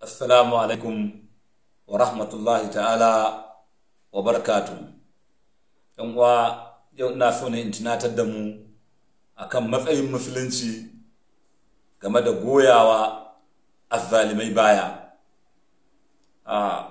Assalamu alaikum wa rahmatullahi ta'ala wa barakatu. ‘Yan uwa yau ina so ne in tunatar da mu akan matsayin musulunci game da goyawa azzalimai baya. A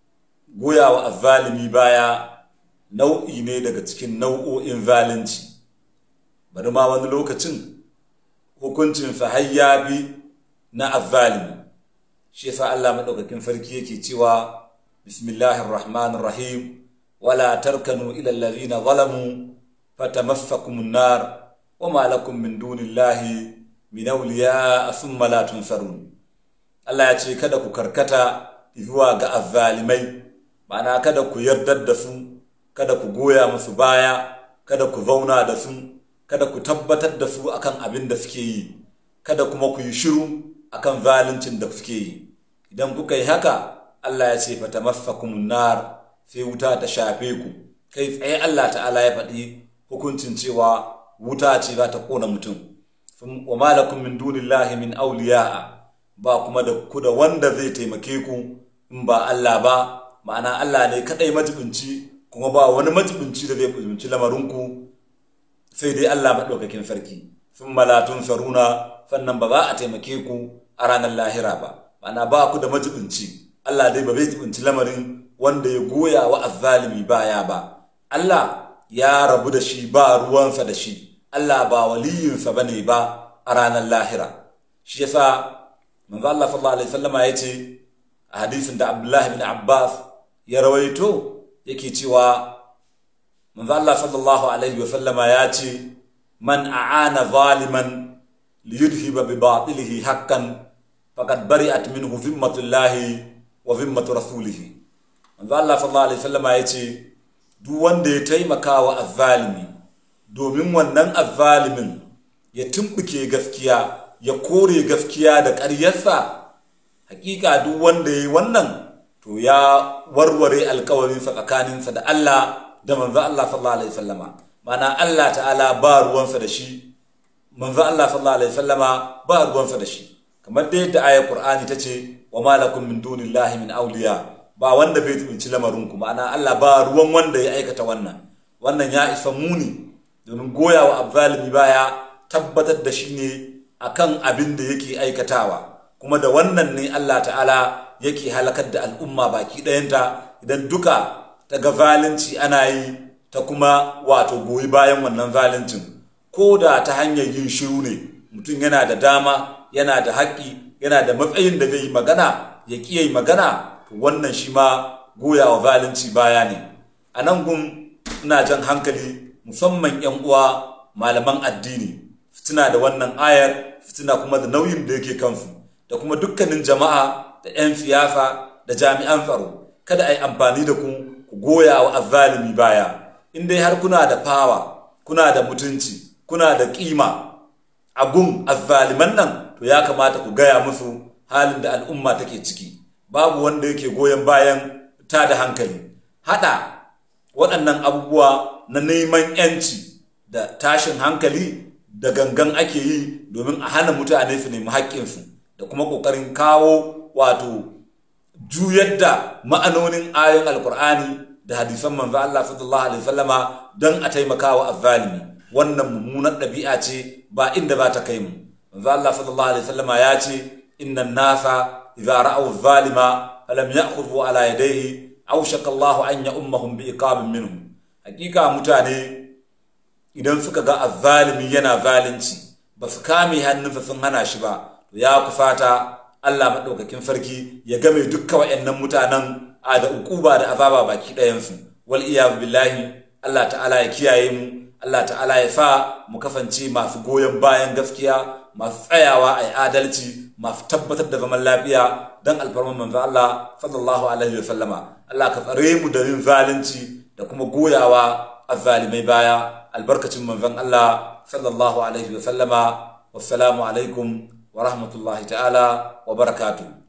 goyawa azzalimi baya nau'i ne daga cikin nau'o'in zalunci. Bari ma wani lokacin hukuncin har bi na azzalimi. shi yasa Allah madaukakin sarki yake cewa bismillahir rahmanir rahim wala tarkanu ila allazina zalamu fatamassakumun nar wama lakum min dunillahi min awliya thumma la tunsarun Allah ya ce kada ku karkata zuwa ga azzalimai ma'ana kada ku yardar da su kada ku goya musu baya kada ku zauna da su kada ku tabbatar da su akan abin da suke yi kada kuma ku yi shiru akan zaluncin da suke yi idan kuka yi haka Allah ya ce fata mafakumun nar sai wuta ta shafe ku kai tsaye Allah ta'ala ya faɗi hukuncin cewa wuta ce za ta kona mutum wa malakum min dunillahi min awliya'a ba kuma da ku da wanda zai taimake ku in ba Allah ba ma'ana Allah ne kadai majibinci kuma ba wani majibinci da zai majibinci lamarinku sai dai Allah maɗaukakin sarki sun malatun saruna sannan ba za a taimake ku a ranar lahira ba ma'ana ba ku da majibinci Allah dai ba zai jibinci lamarin wanda ya goya wa azzalimi baya ba Allah ya rabu da shi ba ruwansa da shi Allah ba waliyinsa bane ba a ranar lahira shi yasa manzo Allah sallallahu alaihi wasallama ya ce a hadisin da Abdullah ibn Abbas ya rawaito yake cewa manzo Allah sallallahu alaihi wasallama ya ce man a'ana zaliman liyudhiba bi batilihi haqqan faqad bari'at minhu zimmatullahi wa zimmatu rasulihi manzo Allah sallallahu alaihi wasallam ya ce duk wanda ya taimaka wa azzalimi domin wannan azzalimin ya tumbuke gaskiya ya kore gaskiya da ƙaryarsa hakika duk wanda ya yi wannan to ya warware alkawarinsa tsakaninsa da Allah da manzo Allah sallallahu alaihi wasallama mana Allah ta'ala ba ruwansa da shi manzo Allah sallallahu alaihi wasallama ba ruwansa da shi kamar da yadda ayar Qur'ani ta ce wa malakum min dunillahi min awliya ba wanda bai tsinci lamarin ku ma'ana Allah ba ruwan wanda ya aikata wannan wannan ya isa muni domin goya wa azzalimi baya tabbatar da shi ne akan abin da yake aikatawa kuma da wannan ne Allah ta'ala yake halakar da al'umma baki ɗayanta idan duka ta ga zalunci ana yi ta kuma wato goyi bayan wannan zaluncin ko da ta hanyar yin shiru ne mutum yana da dama yana da haƙƙi yana da matsayin da zai yi magana ya ƙi yi magana wannan shi ma goya wa zalunci baya ne a nan gun ina jan hankali musamman yan uwa malaman addini fitina da wannan ayar fitina kuma da nauyin da yake kansu da kuma dukkanin jama'a da 'yan siyasa da jami'an tsaro kada a yi amfani da ku ku goya wa azzalimi baya in dai har kuna da fawa kuna da mutunci kuna da kima a gun azzaliman nan to ya kamata ku gaya musu halin da al'umma take ciki babu wanda yake goyon bayan ta da hankali hada waɗannan abubuwa na neman yanci da tashin hankali da gangan ake yi domin a hana mutane su nemi haƙƙinsu da kuma ƙoƙarin kawo wato juyar da ma'anonin ayoyin alkur'ani da hadisan manzo Allah sallallahu alaihi wasallama don a taimaka wa azzalimi wannan mummunar ɗabi'a ce ba inda za ta kai mu manzo Allah sallallahu alaihi wasallama ya ce innan nasa idza ra'aw zalima falam ya'khudhu ala yadayhi aw shaka Allah an ya'ummahum bi iqabin minhum hakika mutane idan suka ga azzalimi yana zalunci ba su kame hannunsa sun hana shi ba to ya kufata Allah madaukakin sarki ya game dukka wayannan mutanen a da ukuba da azaba baki ɗayansu wal iyad billahi Allah ta'ala ya kiyaye mu Allah ta'ala ya sa mu kasance masu goyon bayan gaskiya masu tsayawa a yi adalci masu tabbatar da zaman lafiya don alfarman manzo Allah sallallahu alaihi wa sallama Allah ka tsare mu da yin zalunci da kuma goyawa azzalimai baya albarkacin manzon Allah sallallahu alaihi wa sallama wassalamu alaikum wa rahmatullahi ta'ala wa barakatuh